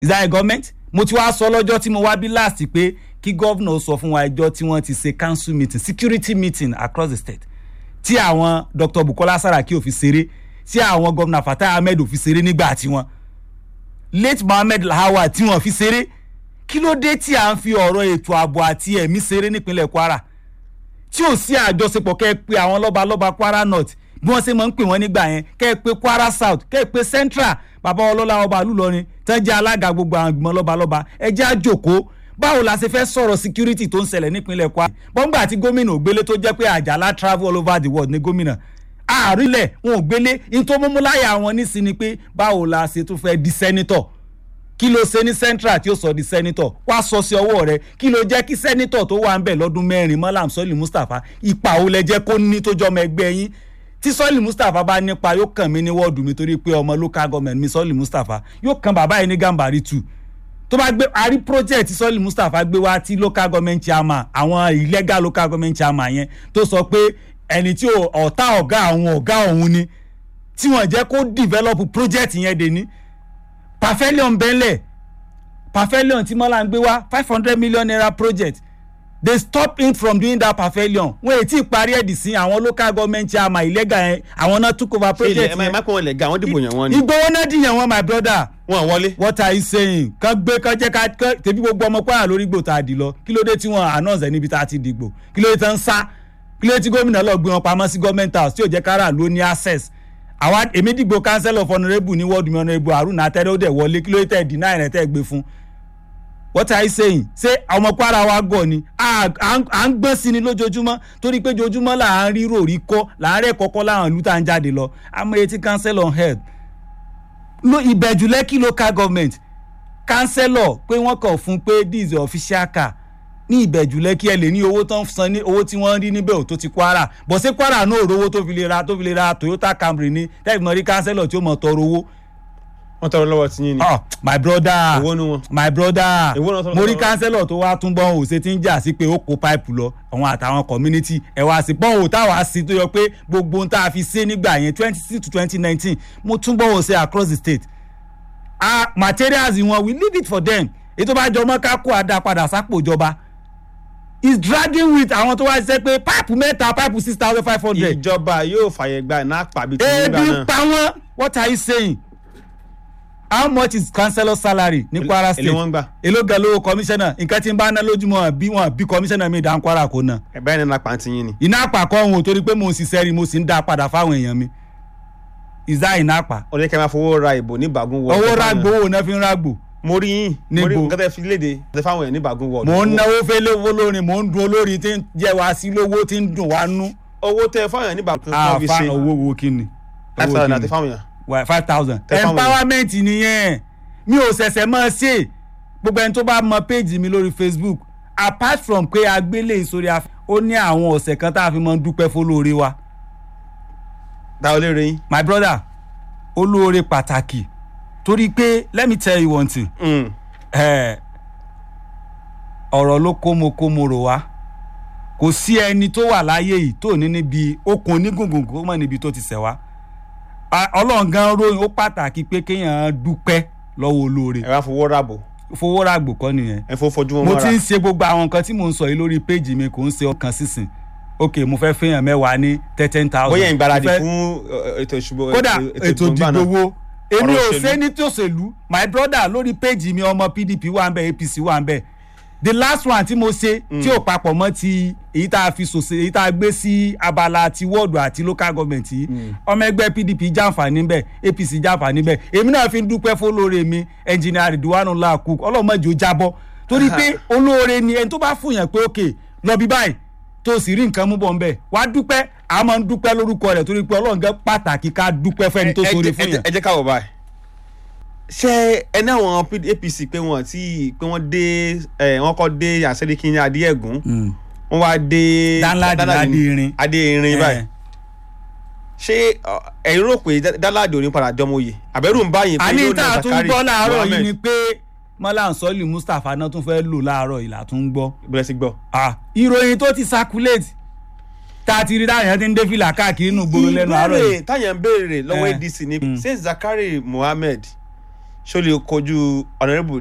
is that a government mo ti wá sọ lọ́jọ́ tí mo wá bí last pé kí gọ́vnà sọ fún wa ẹjọ́ tí wọ́n ti ṣe council meeting security meeting across the state tí àwọn dr bukola saraki ò fi ṣeré tí àwọn gọ́vnà fatai ahmed ò fi ṣeré nígbà tiwọn late mohammed lahawa tí wọ́n fi ṣeré kí ló dé tí à ń fi ọ̀rọ̀ ètò ààbò àti ẹ̀mí ṣeré nípínlẹ̀ kwara tí ò sí àjọṣepọ̀ kẹ́ ẹ pé àwọn lọ́balọ́ba kwara north bí wọ́n ṣe máa ń pè wọ́n nígbà yẹn kẹ́ ẹ pé kwara south kẹ́ ẹ pé central bàbá ọlọ́lá ọba àlùlọrin tán jẹ́ alága gbogbo àwọn ìgbìmọ̀ lọ́balọ́ba ẹ jẹ́ àjòkó báwo la ṣe fẹ́ sọ̀rọ̀ security tó ń ṣẹlẹ̀ nípínlẹ̀ kwara bọ́ngbà àti gómìnà ògbélé tó jẹ́ pé àjàlá travel all over the world ní gómìnà àárílẹ̀ wọn ò gbélé ní tó múmú láyà wọn nísìn ni pé báwo la ṣe tún fẹ́ di sẹ́nitọ̀ kí ló ṣe ní central tí ó sọ di sẹ́nitọ̀ wá sọ sí ọwọ́ rẹ kí ló jẹ́ kí sẹ́nitọ̀ tó wà ń bẹ̀ lọ́dún mẹ́rin mọ́làm sọ́ọ̀lì mustapha ipa ò lẹ jẹ́ kó ní tó jọmọ ẹgbẹ́ yín tí sọ́ọ̀lì mustapha bá nípa yóò kàn mí ní wọ́ọ̀dù mi torí pé ọmọ local government mi sọ́ọ̀lì mustapha yóò kàn bàbá yìí ní gàmbàrí tù tó bá gbé àrí project tí sọ́ọ̀lì mustapha gbé wá tí local government chairman àwọn illegal local government chairman yẹn tó sọ pé ẹni tí ọ̀tá ọ̀gá àwọn ọ̀gá òun ni tí wọ́n jẹ́ kó develop project yẹn dé ní pavilion bẹ́lẹ̀ pavilion tí mọ́lá ń gbé wá five hundred million naira project they stop him from doing that pavilion wọn èyí tí ì parí ẹ̀dì sí àwọn local government chairman ìlẹ́gà yẹn àwọn náà took over project yẹn. ẹ má pọ̀ wọn lẹ̀ ga àwọn dìbò yẹn wọn ni. ìgbowó náà dìyàn wọn my brother. wọn wọlé. what are you saying kàn gbé kàn jẹ́ ká tẹ̀bí gbogbo ọmọ kwara lórí gbò tá a dì lọ kí ló dé tí wọ́n announce ẹ̀ níbi tá a ti dìgbò kí ló dé tí wọ́n ń sá kí ló dé tí gómìnà lọ gbé wọn pamọ́ sí government house tí ò jẹ́ kára ló ní access àwa èmi dìgbò council of honourable ní wọ́ọ̀dù mi honourable haruna atẹ́rẹ́ ó dẹ̀ wọlé kí ló dé tẹ̀ deny rẹ̀ tẹ̀ gbé fún what are you saying ṣé ọmọ kwara wa gọ̀ ni à ń gbọ́n sí ni lójoojúmọ́ torí pé ojoojúmọ́ là ń rí ròrí kọ́ là ń rẹ̀ kọ́kọ́ láwọn ìlú tá à ń jáde lọ amóye tí council on health lo ìbẹ̀jú lẹ́kì local government councillor pé wọ́n kàn fún pé this is official car ní ìbẹ̀jú lẹ́kì ẹ lè ní owó tó ń san ní owó tí wọ́n rí níbẹ̀ ò tó ti kwara bọ̀ sí kwara náà rówó tó fi lè ra tó fi lè ra toyota camry ní tẹ́lifí mọ́ rí councillor tí ó mọ̀ tọrọ owó wọn tọrọ lọ́wọ́ tí yín ni. oh my brother Èwo nu wọn? my brother Èwo náà tọrọ mo rí lọ́wọ́? kánsẹ́lọ̀ tó wá tún bọ́n òsè tí ń jà sí pé ó kó páìpù lọ àwọn àtàwọn community ẹ̀ wá sí bọ́n òtáwá sí tó yọ pé gbogbo ohun tá a fi ṣe nígbà yẹn twenty six to twenty nineteen mo tún bọ́n òsè across the state ah materials wọn we leave it for them ètò bá jọmọ́ ká kó àdá padà sápò ìjọba is dragging with àwọn tó wá ṣiṣẹ́ pé páìpù mẹ́ta páìpù six thousand five hundred ìjọba yóò fàyè gba iná pàbí tí nígbà ebi náà. pa wọn what are you saying how much is councillor salary ní kwara state èlé wọn gbà. èló gan lówó commissioner nǹkan tí ń bá ná lójúmọ́ bí wọn bí commissioner mi dá ń kwara kó ná ẹ̀bá ẹni lápá tí yín ni. iná àpàkọ́ òun ò torí pé mo ń ṣiṣẹ́ rí mo sì ń dá a padà fáwọn èèyàn mi is that iná àpà ó ní kí ẹ máa fowó ra ìbò ní ìbàgún wọ. owó rágbó owó náà fi ń rágbó mo rí yín mo rí Níbo? nǹkan tẹ́ fi léde tẹ́ fáwọn èèyàn ní ìbàgún wọ. mò ń náwó fẹ́lẹ́ owó lórin mò ń dun olórin tí ń jẹ́ wá sí lówó tí ń dùn wá nú owó tẹ́ fáwọn èèyàn ní ìbàgún wọ fi àfa ṣe owó wo kí ni five Owó thousand kí àti ni? fáwọn èèyàn. Wà- five thousand Tẹ fáwọn empowerment nìyẹn mi ò ṣẹ̀ṣẹ̀ mọ́ ṣe gbogbo ẹni tó bá mọ péjì mi lórí facebook apart from pé agbélé ìsórí afẹ́ ó ní àwọn ọ̀sẹ̀ kan tá a fi mọ́ ń dúpẹ́ fólóore wa dáwọ́ lé rẹ̀ yín. my brother olóore pàtàkì torí pé let me tell you one thing Mm. eh, ọ̀rọ̀ ló kómokómo rò wá kò sí ẹni tó wà láyé yìí tó ní níbi okùn onígungun kó mọ̀ níbi tó ti ṣẹ̀ wá Ah, ọlọ́run gan ròyìn ó pàtàkì pé kéèyàn dúpẹ́ lọ́wọ́ olóore ẹ wá fowó ràbò fowó ràgbò kọ́ nìyẹn ẹ fowó fojú wọn mo mọ́ra. ti ń ṣe gbogbo àwọn nǹkan tí mò ń sọ yìí lórí péjì mi kò ń ṣe ọkàn sísìn ok mo fẹ́ fẹ́yàn mẹ́wàá ní ten thousand bóyá ìgbáradì fún ẹ, ètò ìṣubú kódà ètò ìgbà náà. ìdìbò wo èmi Ọ̀rọ̀ ò òṣèlú. ṣe ní tòṣèlú my brother lórí péjì mi ọmọ pdp wà ń bẹ apc wà ń bẹ the last one tí mo ṣe tí ò papọ̀ mọ́ ti èyí tá a fi ṣòṣe èyí tá a gbé sí abala ti wọ́ọ̀dù àti local government yìí ọmọ ẹgbẹ́ pdp jàǹfààní bẹ́ẹ̀ apc jàǹfààní bẹ́ẹ̀ èmi náà fi ń dúpẹ́ fólóore mi engineer ridwanu laku ọlọ́mọdé ó jábọ́ torí pé olóore ni ẹni tó bá fún yàn pé òkè lọ bí báyìí tó sì rí nǹkan mú bọ̀ nbẹ̀ wàá dúpẹ́ a máa ń dúpẹ́ lórúkọ rẹ̀ torí pé ọlọ́run gẹ́ pàtàkì ká dúpẹ́ fẹ́ni tó Ẹ- ẹ sóore jẹ́- fún yàn. ẹ jẹ́ ká wò báyìí. ṣé ẹni àwọn P- apc pé wọn tí pé wọn dé ẹ wọn kọ dé àṣẹríkì ní adéẹgùn wọn wá dé Danladi Danladi ní- Adéirin. adéirin báyìí Eh. ṣé ọ, ẹ̀yin rò pé Dá- Danladi ò ní padà jọmọ oyè àbẹ̀rù ń báyìí pé àní yóò tá na a tún Zakari gbọ́ láàárọ̀ yìí Mohammed ni pé mọ́lá sọ́ọ̀lì mustapha náà tún fẹ́ lò láàárọ̀ yìí là tún ń gbọ́. bẹ̀rẹ̀ sí gbọ́. Ah, ìròyìn tó ti circulate tá a ti rí táyà ti ń dé fìlà káàkiri inú gbòòrò lẹ́nu àárọ̀ yìí. ìbéèrè táyà ń béèrè lọ́wọ́ Eh. adc ni ṣé Zakari Mohammed ṣó lè kojú honourable